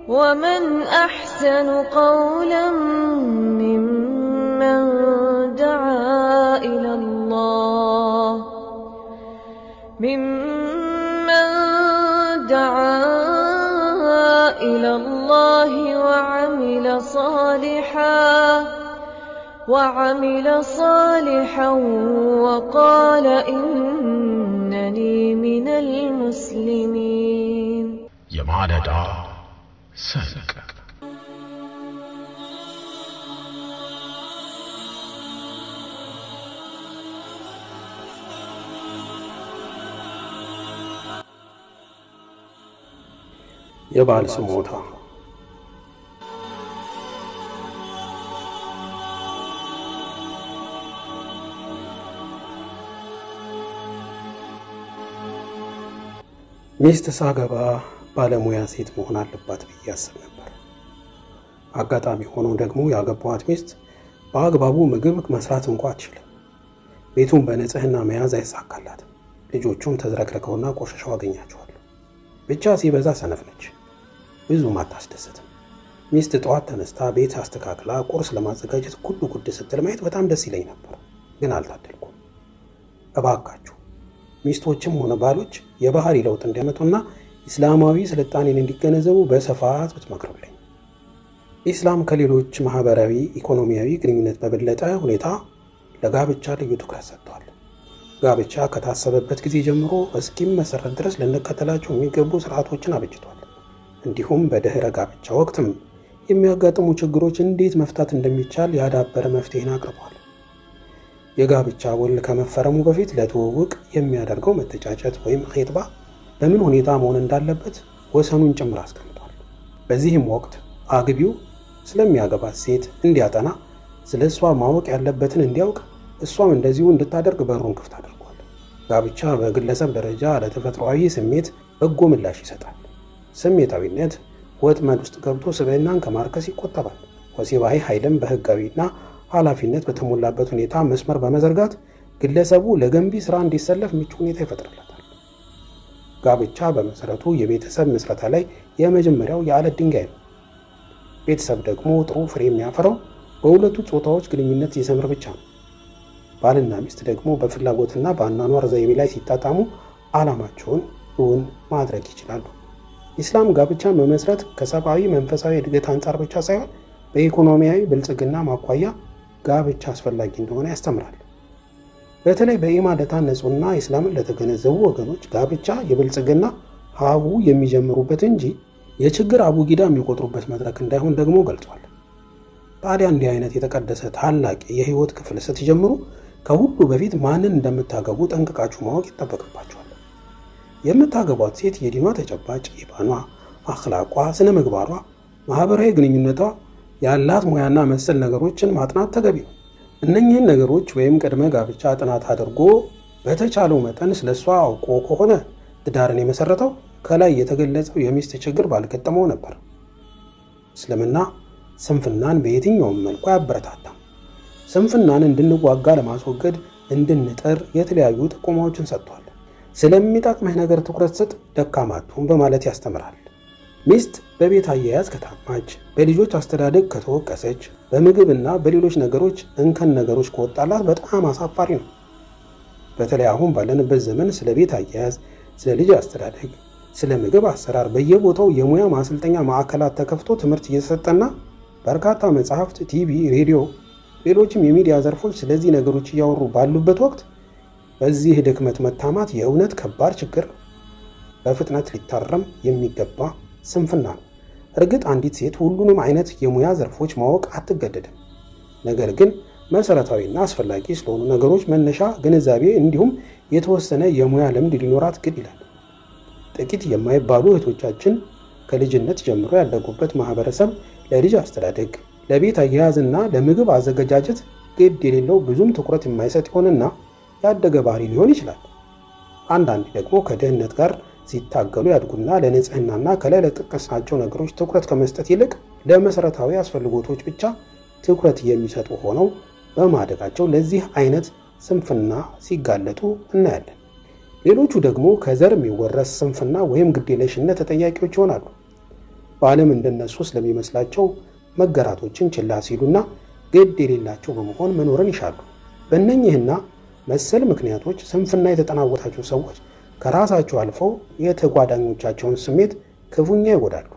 ومن أحسن قولا ممن دعا إلى الله ممن دعا إلى الله وعمل صالحا وعمل صالحا وقال إنني من المسلمين የማለዳ ሰንቅ የባል ስሞታ ሚስት ሳገባ ባለሙያ ሴት መሆን አለባት ብዬ አስብ ነበር። አጋጣሚ ሆኖ ደግሞ ያገባኋት ሚስት በአግባቡ ምግብ መስራት እንኳ አትችልም። ቤቱን በንጽህና መያዝ አይሳካላትም። ልጆቹም ተዝረክርከውና ቆሸሸው አገኛቸዋለሁ። ብቻ ሲበዛ ሰነፍ ነች፣ ብዙም አታስደስትም። ሚስት ጠዋት ተነስታ ቤት አስተካክላ ቁርስ ለማዘጋጀት ጉድ ጉድ ስትል ማየት በጣም ደስ ይለኝ ነበር፣ ግን አልታደልኩም። እባካችሁ ሚስቶችም ሆነ ባሎች የባህሪ ለውጥ እንዲያመጡና ኢስላማዊ ስልጣኔን እንዲገነዘቡ በስፋት ብትመክሩልኝ። ኢስላም ከሌሎች ማህበራዊ፣ ኢኮኖሚያዊ ግንኙነት በበለጠ ሁኔታ ለጋብቻ ልዩ ትኩረት ሰጥቷል። ጋብቻ ከታሰበበት ጊዜ ጀምሮ እስኪመሰረት ድረስ ልንከተላቸው የሚገቡ ስርዓቶችን አበጅቷል። እንዲሁም በድህረ ጋብቻ ወቅትም የሚያጋጥሙ ችግሮች እንዴት መፍታት እንደሚቻል ያዳበረ መፍትሄን አቅርቧል። የጋብቻ ውል ከመፈረሙ በፊት ለትውውቅ የሚያደርገው መተጫጨት ወይም ኼጥባ በምን ሁኔታ መሆን እንዳለበት ወሰኑን ጭምር አስቀምጧል። በዚህም ወቅት አግቢው ስለሚያገባት ሴት እንዲያጠና፣ ስለ እሷ ማወቅ ያለበትን እንዲያውቅ፣ እሷም እንደዚሁ እንድታደርግ በሩን ክፍት አድርጓል። ጋብቻ በግለሰብ ደረጃ ለተፈጥሯዊ ስሜት በጎ ምላሽ ይሰጣል። ስሜታዊነት ወጥመድ ውስጥ ገብቶ ስብዕናን ከማርከስ ይቆጠባል። ወሲባዊ ኃይልም በህጋዊና ኃላፊነት በተሞላበት ሁኔታ መስመር በመዘርጋት ግለሰቡ ለገንቢ ስራ እንዲሰለፍ ምቹ ሁኔታ ይፈጥርለታል። ጋብቻ በመሰረቱ የቤተሰብ ምስረታ ላይ የመጀመሪያው የዓለት ድንጋይ ነው። ቤተሰብ ደግሞ ጥሩ ፍሬ የሚያፈራው በሁለቱ ጾታዎች ግንኙነት ሲሰምር ብቻ ነው። ባልና ሚስት ደግሞ በፍላጎትና በአኗኗር ዘይቤ ላይ ሲጣጣሙ ዓላማቸውን እውን ማድረግ ይችላሉ። ኢስላም ጋብቻን መመስረት ከሰብአዊ መንፈሳዊ እድገት አንጻር ብቻ ሳይሆን በኢኮኖሚያዊ ብልጽግና ማኳያ ጋብቻ አስፈላጊ እንደሆነ ያስተምራል። በተለይ በኢማን ለታነጹና ኢስላምን ለተገነዘቡ ወገኖች ጋብቻ የብልጽግና ሀቡ የሚጀምሩበት እንጂ የችግር አቡጊዳ የሚቆጥሩበት መድረክ እንዳይሆን ደግሞ ገልጿል። ታዲያ እንዲህ አይነት የተቀደሰ ታላቅ የህይወት ክፍል ስትጀምሩ ከሁሉ በፊት ማንን እንደምታገቡ ጠንቅቃችሁ ማወቅ ይጠበቅባችኋል። የምታገቧት ሴት የዲኗ ተጨባጭ ኢባኗ፣ አኽላቋ፣ ስነ ምግባሯ፣ ማህበራዊ ግንኙነቷ ያላት ሙያና መሰል ነገሮችን ማጥናት ተገቢ ነው። እነኚህን ነገሮች ወይም ቅድመ ጋብቻ ጥናት አድርጎ በተቻለው መጠን ስለ እሷ አውቆ ከሆነ ትዳርን የመሰረተው ከላይ የተገለጸው የሚስት ችግር ባልገጠመው ነበር። እስልምና ስንፍናን በየትኛውም መልኩ አያበረታታም። ስንፍናን እንድንዋጋ ለማስወገድ እንድንጥር የተለያዩ ጥቆማዎችን ሰጥቷል። ስለሚጠቅምህ ነገር ትኩረት ስጥ፣ ደካማቱን በማለት ያስተምራል። ሚስት በቤት አያያዝ ከታማች፣ በልጆች አስተዳደግ ከተወቀሰች፣ በምግብና በሌሎች ነገሮች እንከን ነገሮች ከወጣላት በጣም አሳፋሪ ነው። በተለይ አሁን ባለንበት ዘመን ስለ ቤት አያያዝ፣ ስለ ልጅ አስተዳደግ፣ ስለ ምግብ አሰራር በየቦታው የሙያ ማሰልጠኛ ማዕከላት ተከፍቶ ትምህርት እየተሰጠና በርካታ መጽሐፍት፣ ቲቪ፣ ሬዲዮ፣ ሌሎችም የሚዲያ ዘርፎች ስለዚህ ነገሮች እያወሩ ባሉበት ወቅት በዚህ ድክመት መታማት የእውነት ከባድ ችግር ነው። በፍጥነት ሊታረም የሚገባ ስንፍና ነው። እርግጥ አንዲት ሴት ሁሉንም አይነት የሙያ ዘርፎች ማወቅ አትገደድም። ነገር ግን መሰረታዊና አስፈላጊ ስለሆኑ ነገሮች መነሻ ግንዛቤ እንዲሁም የተወሰነ የሙያ ልምድ ሊኖራት ግድ ይላል። ጥቂት የማይባሉ እህቶቻችን ከልጅነት ጀምሮ ያደጉበት ማህበረሰብ ለልጅ አስተዳደግ፣ ለቤት አያያዝና ለምግብ አዘገጃጀት ግድ የሌለው ብዙም ትኩረት የማይሰጥ ይሆንና ያደገ ባህሪ ሊሆን ይችላል። አንዳንዴ ደግሞ ከድህነት ጋር ሲታገሉ ያድጉና ለንጽህናና ከላይ ለጠቀስናቸው ነገሮች ትኩረት ከመስጠት ይልቅ ለመሰረታዊ አስፈልጎቶች ብቻ ትኩረት የሚሰጡ ሆነው በማደጋቸው ለዚህ አይነት ስንፍና ሲጋለጡ እናያለን። ሌሎቹ ደግሞ ከዘር የሚወረስ ስንፍና ወይም ግዴለሽነት ተጠያቂዎች ይሆናሉ። በዓለም እንደነሱ ስለሚመስላቸው መገራቶችን ችላ ሲሉና ግድ የሌላቸው በመሆን መኖርን ይሻሉ። በእነኚህና መሰል ምክንያቶች ስንፍና የተጠናወታቸው ሰዎች ከራሳቸው አልፈው የተጓዳኞቻቸውን ስሜት ክፉኛ ይጎዳሉ።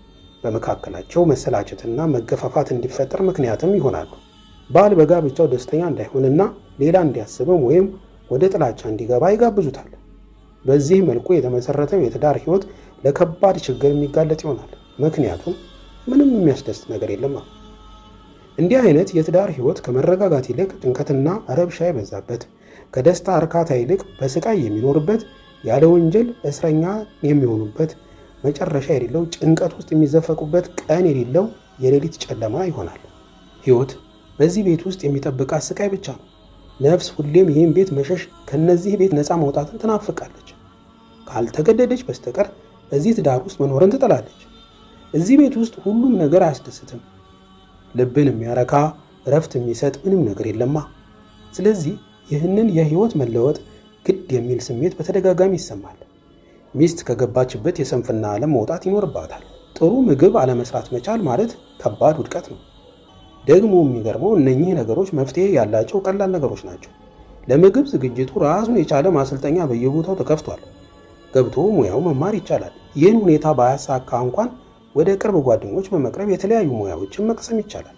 በመካከላቸው መሰላቸትና መገፋፋት እንዲፈጠር ምክንያትም ይሆናሉ። ባል በጋብቻው ደስተኛ እንዳይሆንና ሌላ እንዲያስብም ወይም ወደ ጥላቻ እንዲገባ ይጋብዙታል። በዚህ መልኩ የተመሰረተው የትዳር ሕይወት ለከባድ ችግር የሚጋለጥ ይሆናል። ምክንያቱም ምንም የሚያስደስት ነገር የለማ። እንዲህ አይነት የትዳር ሕይወት ከመረጋጋት ይልቅ ጭንቀትና ረብሻ የበዛበት፣ ከደስታ እርካታ ይልቅ በስቃይ የሚኖርበት፣ ያለ ወንጀል እስረኛ የሚሆኑበት፣ መጨረሻ የሌለው ጭንቀት ውስጥ የሚዘፈቁበት፣ ቀን የሌለው የሌሊት ጨለማ ይሆናል። ሕይወት በዚህ ቤት ውስጥ የሚጠብቃት ስቃይ ብቻ ነው። ነፍስ ሁሌም ይህን ቤት መሸሽ፣ ከነዚህ ቤት ነፃ መውጣትን ትናፍቃለች። ካልተገደደች በስተቀር እዚህ ትዳር ውስጥ መኖርን ትጠላለች። እዚህ ቤት ውስጥ ሁሉም ነገር አያስደስትም። ልብን የሚያረካ እረፍት የሚሰጥ ምንም ነገር የለማ። ስለዚህ ይህንን የህይወት መለወጥ ግድ የሚል ስሜት በተደጋጋሚ ይሰማል። ሚስት ከገባችበት የስንፍና ዓለም መውጣት ይኖርባታል። ጥሩ ምግብ አለመስራት መቻል ማለት ከባድ ውድቀት ነው። ደግሞ የሚገርመው እነኚህ ነገሮች መፍትሄ ያላቸው ቀላል ነገሮች ናቸው። ለምግብ ዝግጅቱ ራሱን የቻለ ማሰልጠኛ በየቦታው ተከፍቷል። ገብቶ ሙያው መማር ይቻላል። ይህን ሁኔታ ባያሳካ እንኳን ወደ ቅርብ ጓደኞች በመቅረብ የተለያዩ ሙያዎችን መቅሰም ይቻላል።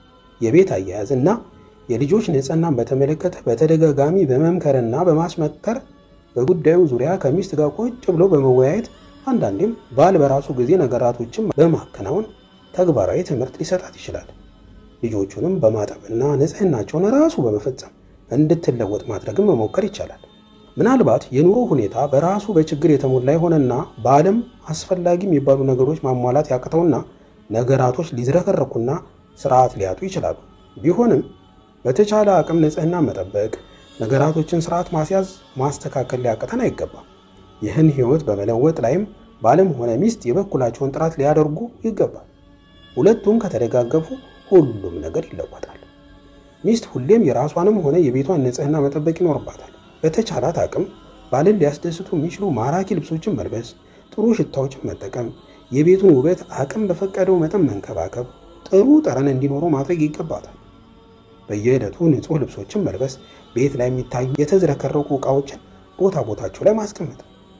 የቤት አያያዝ እና የልጆች ንጽህናን በተመለከተ በተደጋጋሚ በመምከርና በማስመከር በጉዳዩ ዙሪያ ከሚስት ጋር ቁጭ ብሎ በመወያየት አንዳንዴም ባል በራሱ ጊዜ ነገራቶችን በማከናወን ተግባራዊ ትምህርት ሊሰጣት ይችላል። ልጆቹንም በማጠብና ንጽህናቸውን ራሱ በመፈጸም እንድትለወጥ ማድረግን መሞከር ይቻላል። ምናልባት የኑሮ ሁኔታ በራሱ በችግር የተሞላ የሆነና በዓለም አስፈላጊ የሚባሉ ነገሮች ማሟላት ያቅተውና ነገራቶች ሊዝረከረኩና ስርዓት ሊያጡ ይችላሉ። ቢሆንም በተቻለ አቅም ንጽህና መጠበቅ፣ ነገራቶችን ስርዓት ማስያዝ፣ ማስተካከል ሊያቅተን አይገባም። ይህን ህይወት በመለወጥ ላይም ባልም ሆነ ሚስት የበኩላቸውን ጥረት ሊያደርጉ ይገባል። ሁለቱም ከተደጋገፉ ሁሉም ነገር ይለወጣል። ሚስት ሁሌም የራሷንም ሆነ የቤቷን ንጽህና መጠበቅ ይኖርባታል። በተቻላት አቅም ባልን ሊያስደስቱ የሚችሉ ማራኪ ልብሶችን መልበስ፣ ጥሩ ሽታዎችን መጠቀም፣ የቤቱን ውበት አቅም በፈቀደው መጠን መንከባከብ፣ ጥሩ ጠረን እንዲኖረው ማድረግ ይገባታል። በየዕለቱ ንጹህ ልብሶችን መልበስ፣ ቤት ላይ የሚታዩ የተዝረከረቁ ዕቃዎችን ቦታ ቦታቸው ላይ ማስቀመጥ፣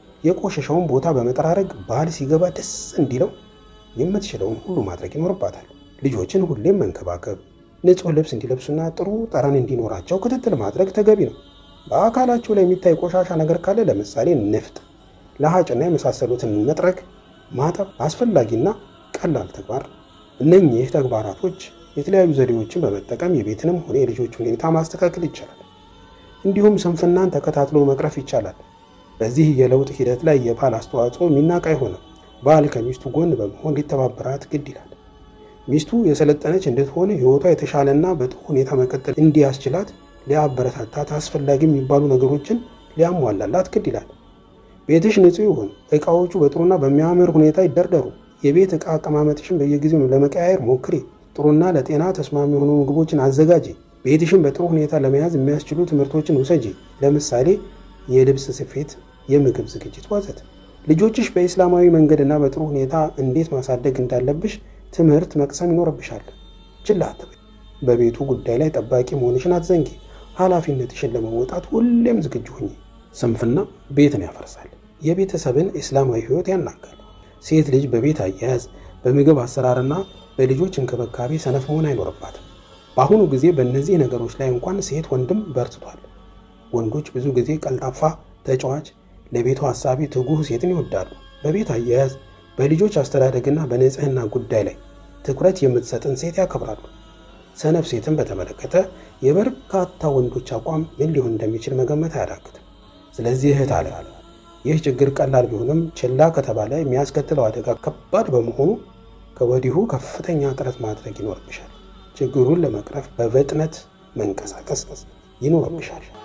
የቆሸሸውን ቦታ በመጠራረግ ባል ሲገባ ደስ እንዲለው የምትችለውን ሁሉ ማድረግ ይኖርባታል። ልጆችን ሁሌም መንከባከብ፣ ንጹህ ልብስ እንዲለብሱና ጥሩ ጠረን እንዲኖራቸው ክትትል ማድረግ ተገቢ ነው። በአካላቸው ላይ የሚታይ ቆሻሻ ነገር ካለ ለምሳሌ ንፍጥ፣ ለሀጭና የመሳሰሉትን መጥረግ፣ ማጠብ አስፈላጊና ቀላል ተግባር። እነኚህ ተግባራቶች የተለያዩ ዘዴዎችን በመጠቀም የቤትንም ሆነ የልጆችን ሁኔታ ማስተካከል ይቻላል። እንዲሁም ስንፍናን ተከታትሎ መቅረፍ ይቻላል። በዚህ የለውጥ ሂደት ላይ የባል አስተዋጽኦ የሚናቅ አይሆንም። ባል ከሚስቱ ጎን በመሆን ሊተባበራት ግድ ይላል። ሚስቱ የሰለጠነች እንድትሆን ሕይወቷ የተሻለና በጥሩ ሁኔታ መቀጠል እንዲያስችላት ሊያበረታታት አስፈላጊ የሚባሉ ነገሮችን ሊያሟላላት ግድ ይላል። ቤትሽ ንጹህ ይሁን፣ ዕቃዎቹ በጥሩና በሚያምር ሁኔታ ይደርደሩ። የቤት ዕቃ አቀማመጥሽን በየጊዜው ለመቀያየር ሞክሪ። ጥሩና ለጤና ተስማሚ የሆኑ ምግቦችን አዘጋጂ። ቤትሽን በጥሩ ሁኔታ ለመያዝ የሚያስችሉ ትምህርቶችን ውሰጂ። ለምሳሌ የልብስ ስፌት፣ የምግብ ዝግጅት ወዘተ። ልጆችሽ በኢስላማዊ መንገድና በጥሩ ሁኔታ እንዴት ማሳደግ እንዳለብሽ ትምህርት መቅሰም ይኖርብሻል። ችላ አትበይ። በቤቱ ጉዳይ ላይ ጠባቂ መሆንሽን አትዘንጊ። ኃላፊነትሽን ለመወጣት ሁሌም ዝግጁ ሁኚ። ስንፍና ቤትን ያፈርሳል፣ የቤተሰብን እስላማዊ ሕይወት ያናጋል። ሴት ልጅ በቤት አያያዝ፣ በምግብ አሰራርና በልጆች እንክብካቤ ሰነፍ መሆን አይኖርባትም። በአሁኑ ጊዜ በእነዚህ ነገሮች ላይ እንኳን ሴት ወንድም በርትቷል። ወንዶች ብዙ ጊዜ ቀልጣፋ፣ ተጫዋች፣ ለቤቱ ሀሳቢ፣ ትጉህ ሴትን ይወዳሉ። በቤት አያያዝ፣ በልጆች አስተዳደግና በንጽህና ጉዳይ ላይ ትኩረት የምትሰጥን ሴት ያከብራሉ። ሰነፍ ሴትን በተመለከተ የበርካታ ወንዶች አቋም ምን ሊሆን እንደሚችል መገመት አያዳግትም። ስለዚህ እህት አለ ይህ ችግር ቀላል ቢሆንም ችላ ከተባለ የሚያስከትለው አደጋ ከባድ በመሆኑ ከወዲሁ ከፍተኛ ጥረት ማድረግ ይኖርብሻል። ችግሩን ለመቅረፍ በፍጥነት መንቀሳቀስ ይኖርብሻል።